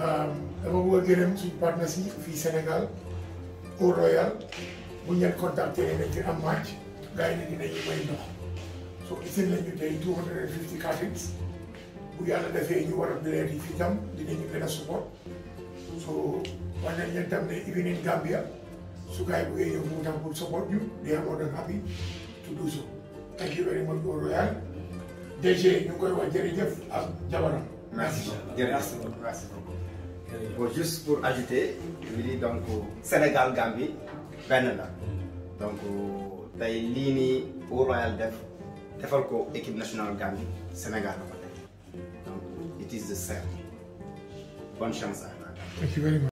dama bëgg a gërëm suñu partenaires yi fii Sénégal au Royal bu ñu leen contacté nañ fi am match gars yi ne dinañu may ndox so isin lañu tey two hundred and fifty cartons bu yàlla defee ñu war a bileet yi fii tam dinañu gën a support so wax nañ leen tam ne even in Gambia su gars yi buggee ñëw mu tam pour support ñu they are more than happy to do so thank you very much au Royal DG ñu ngi koy wax jërëjëf ak jabaram merci Merci beaucoup. Merci beaucoup. Bon, juste pour ajouter, je dis donc Sénégal Gambie benn la donc tey lii nii au Royal def defal ko équipe nationale Gambie Sénégal la ko tey donc it is the same bonne chance à la Gambie. thank you very much